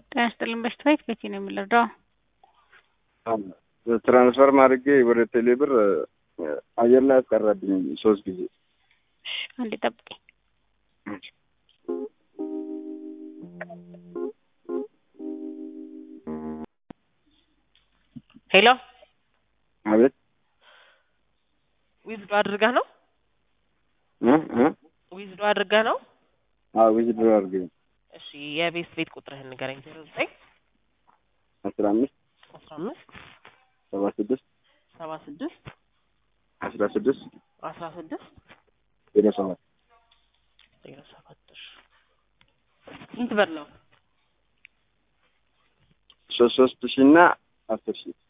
ጤና ይስጥልን በሽታዬ ከየት ነው የምንረዳው? ትራንስፈር ማድረጌ ወደ ቴሌ ብር አየር ላይ አስቀረብኝ ሶስት ጊዜ። እሺ አንዴ ጠብቀኝ። ሄሎ አቤት ዊዝዶ አድርገህ ነው? እ እ ዊዝዶ አድርገህ ነው? አዎ ዊዝድሮ አድርገኝ እሺ የቤት ቤት ቁጥርህን ንገረኝ። ዜሮ ዘጠኝ አስራ አምስት አስራ አምስት ሰባ ስድስት ሰባ ስድስት አስራ ስድስት አስራ ስድስት ዜሮ ሰባት ዜሮ ሰባት እሺ ስንት ብር ነው? ሶስት ሶስት ሺህ እና አስር ሺህ